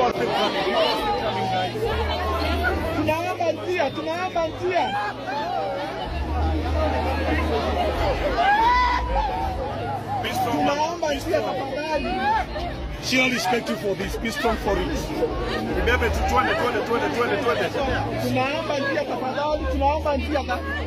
are still coming. People are still coming, guys. Tunaomba njia, tunaomba njia. Be strong, man. Tunaomba Be njia strong. tafadhali. She'll respect you for this. Be strong for it. Remember to twende, twende, twende, twende, twende. Tunaomba njia tafadhali, tunaomba njia.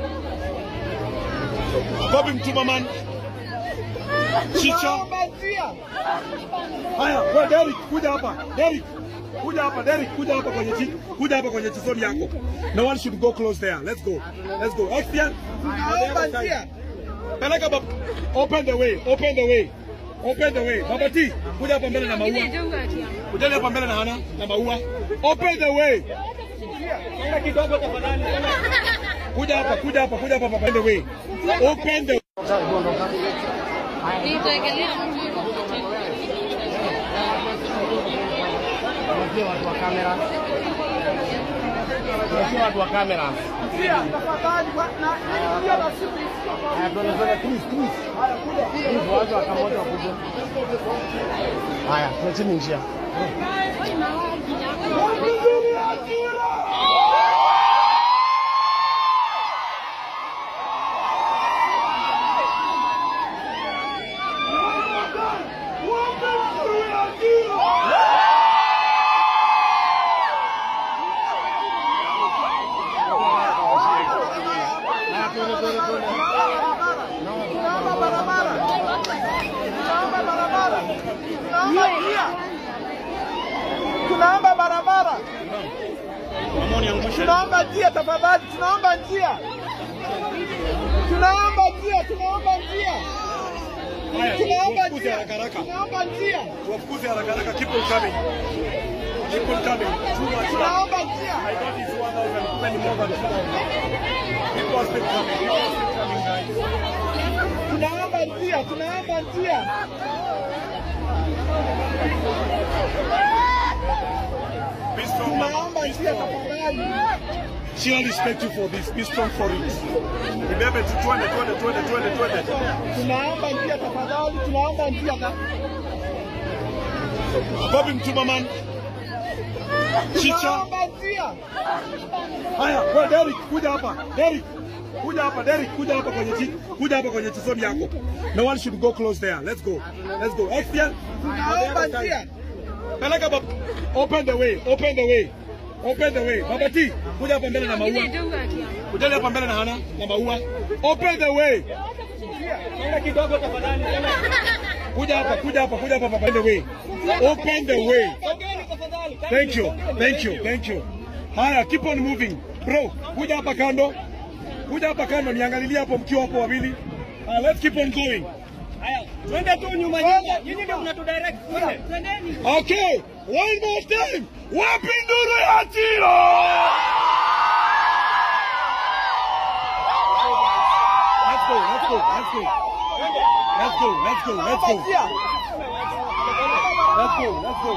Bobi Mtuma man. Chicha. Tunaomba njia. Haya, wewe Derek, kuja hapa. Derek. Kuja hapa Derek, kuja hapa kwenye chi, kuja hapa kwenye chizoni yako. No one should go close there. Let's go. Let's go. Action. Tunaomba njia. Peleka baba. Open the way. Open the way. Open the way. Baba T, kuja hapa mbele na maua. Kuja hapa mbele na Hana na maua. Open the way. Songa kidogo tafadhali. Kuja hapa, kuja hapa, kuja hapa baba. Open the way. Open the Tuachie watu wa kamera. Tuachie watu wa kamera. Njia tafadhali. kwa- na- na- njia na simu. Haya, tuende twende, please, please. Please, watu wa kamoja wakuje. Haya, tuacheni njia. Haya, tuende, tuende, tuende. Tunaomba barabara. Tunaomba barabara. Tunaomba njia. Tunaomba barabara. Tunaomba njia tafadhali. Tunaomba njia. Tunaomba njia. Tunaomba njia. Haya, Tunaomba wafukuze njia. haraka haraka. Tunaomba njia. Wafukuze haraka haraka. Keep on coming. Keep on coming. Too much love. Tunaomba njia. I got this 1,000. Kumbe ni more than 2,000. People are still coming. People are still coming, guys. Tunaomba njia. Tunaomba njia. Be strong, man. Tunaomba Be njia strong. tafadhali. She'll respect you for this. Be strong for it. Remember to twende, twende, twende, twende, twende. Tunaomba njia tafadhali. Tunaomba njia. Bobi Mtuma man. Chicha. Tunaomba njia. Haya, wewe Derek, kuja hapa. Derek. Kuja hapa Derek, kuja hapa kwenye chi, kuja hapa kwenye chizoni yako. No one should go close there. Let's go. Let's go. Action. Tunaomba njia. Peleka baba. Open the way. Open the way. Open the way. Baba T, kuja hapa mbele na maua. Kuja hapa mbele na Hana na maua. Open the way. Songa kidogo tafadhali. Kuja hapa, kuja hapa, kuja hapa baba. Open the way. Open the way. Thank you. Thank you. Thank you. Haya, keep on moving. Bro, kuja hapa kando. Kuja hapa kando niangalilie hapo mkiwa hapo wawili. Uh, let's keep on going. Twende tu nyuma nyuma. Nyinyi ndio mnatudirect. Twende. Twendeni. Okay, one more time. Wapi nduru ya tiro? Let's go, let's go, let's go. Let's go, let's go, let's go. Njia. Let's go, let's go.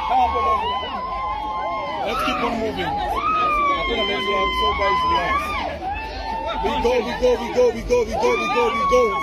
Let's keep on moving. I'm gonna let you out so guys relax. We go, we go, we go, we go, we go, we go, we go.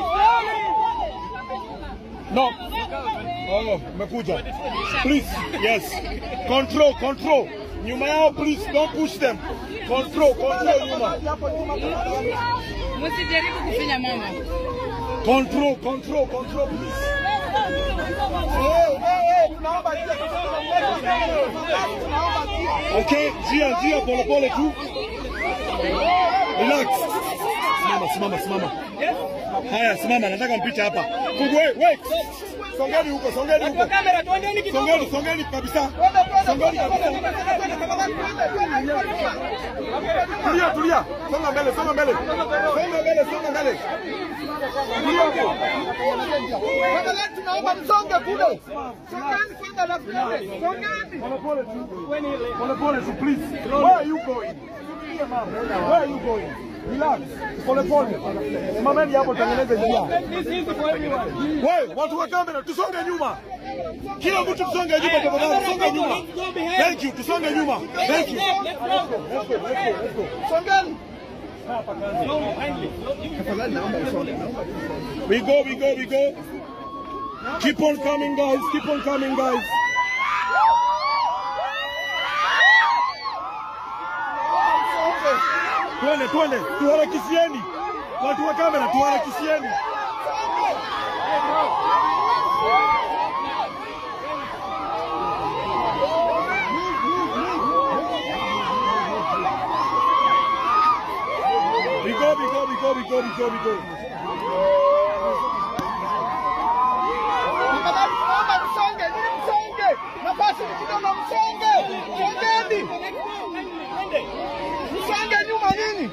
No. Oh, umekuja. Please, yes. Control, control. Nyuma yao please, don't push them. Control, control nyuma. Hapo nyuma tafadhali. Msijaribu kufinya mama. Control, control, control please. Eh, eh, eh, tunaomba njia tafadhali. Tunaomba njia. Okay, njia, njia, pole pole tu. Relax. Simama, simama, simama. Haya, simama, nataka mpite hapa. Kugwe, wait. Songeni huko, songeni huko. Kamera twendeni kidogo. Songeni, songeni kabisa. Twende, twende, Songeni twende, kabisa. twende, twende, tafadhali, twende, twende, twende. Tulia, tulia. Songa mbele, songa mbele. Songa mbele, songa mbele. Tulia hapo. Tafadhali tunaomba msonge kule. Songeni kwanza na twende. Songeni. Pole pole tu. Pole pole tu, please. Where are you going? Where are you going? Relax. Pole pole. Simameni hapo tengeneze njia. Wewe, watu wa kamera tusonge nyuma. Kila mtu tusonge nyuma tafadhali, tusonge nyuma. Thank you, tusonge nyuma. Thank you. Let's go, let's go, let's go. Songeni. We go, we go, we go. Keep on coming, guys. Keep on coming, guys. Twende, twende, tuharakishieni. Watu wa kamera, tuharakishieni. Bigo, bigo, bigo, bigo, bigo, bigo. Tafadhali tunaomba msonge, nini msonge? Nafasi ni kidogo, msonge. Songeni. Msonge nyuma nini?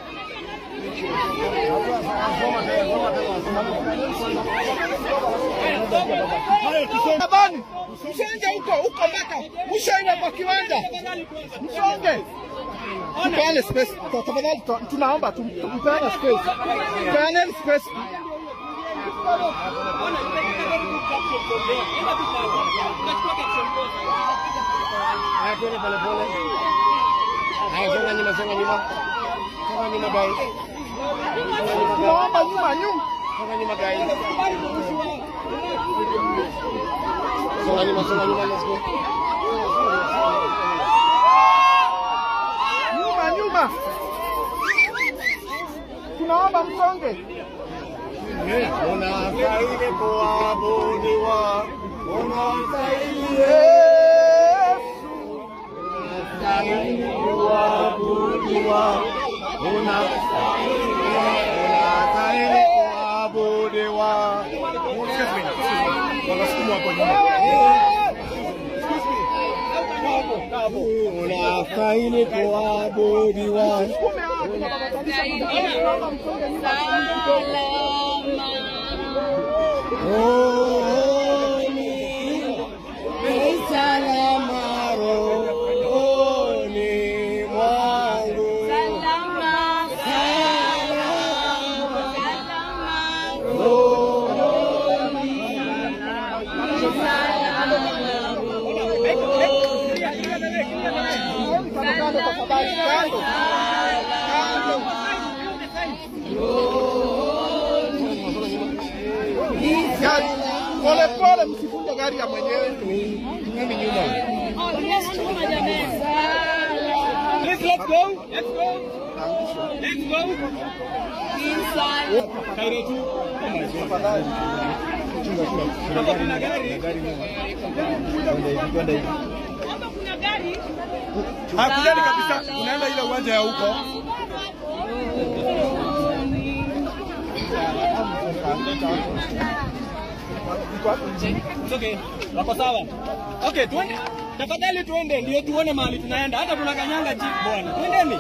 Haya, tusonge. Tafadhali msonge huko, huko mpaka mshaenda kwa kiwanja. Msonge. Tupeane space. Tafadhali tu- tunaomba tu- tupeane space. Tupeane space. Haya, twende pole pole. Haya, songa nyuma, songa nyuma. Songa nyuma guys. Tunaomba nyuma nyuma. Songa nyuma guys. Songa nyuma, songa nyuma, let's go. Nyuma nyuma. Tunaomba msonge. Unastahili kuabudiwa. Unastahili Yesu. unastahili kuabudiwa. Unastahili unastahili kuabudiwa. Wanasukumwa hapo nyuma. Unastahili kuabudiwa. Salama rohoni mwangu. Kando tafadhali, kando. Kando. Gari, pole pole, msivunje gari ya mwenyewe. Ngani nyuma. Please, let's go. Let's go. Let's go. Kaire tu. Hapa kuna gari. Hakujani kabisa. Unaenda ile uwanja ya huko. It's okay. Wako sawa. Okay, tuende. Tafadhali tuende ndio tuone mahali tunaenda. Hata tunakanyanga jeep bwana. Twendeni.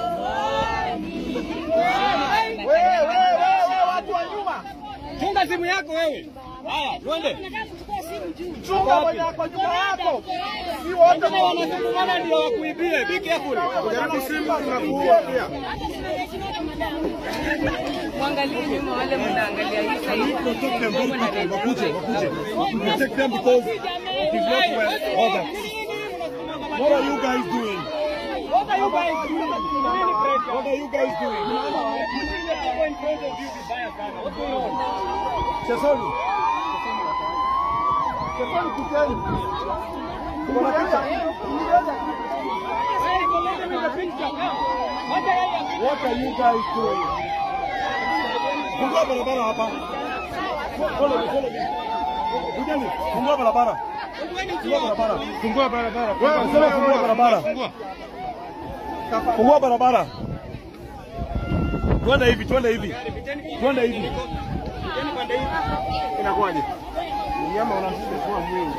Wewe, wewe, wewe, watu wa nyuma. Chunga simu yako wewe. Haya, twende. Chunga mwenye ako nyuma yako. Si wote Kama wanasukumana ndio wakuibie. Be careful. Jaribu simu tunakuua pia. Mwangalie nyuma wale mnaangalia hii side. Protect them, don't protect them. Wakuje, wakuje. Protect them because it is not well ordered. What are you guys doing? What are you guys doing? Really pressure. What are you guys doing? People in front of you vibaya sana. What's going on? Chesoni. Chefoni kuteni. Kuna picha. Hey, collect them in the picture. Come. Wacha yeye apite. What are you guys doing? Fungua barabara hapa. Follow me, follow me. Kujeni, fungua barabara. Fungua barabara. Fungua barabara. Wewe sema fungua barabara. Fungua barabara. Twende hivi, twende hivi. Twende hivi. Yaani pande hii. Inakuwaje? Mnyama unazidi kuwa mwingi.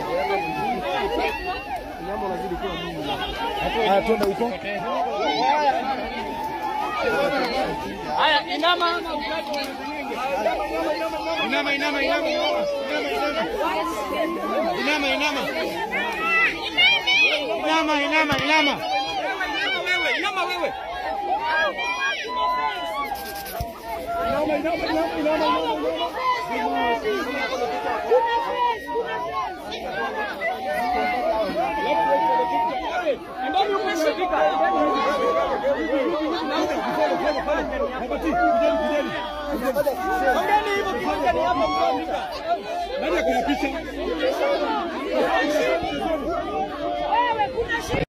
Mnyama unazidi kuwa mwingi. Haya, twende huko. Haya, inama. Inama, inama, inama. Inama, inama. Inama, inama, inama. Inama wewe, inama wewe. Inama, inama, inama, inama, inama. Ndani umefika. Habati, kujeni, kujeni. Ongeni hivyo tusongeni hapo mtafika. Nani ako na picha?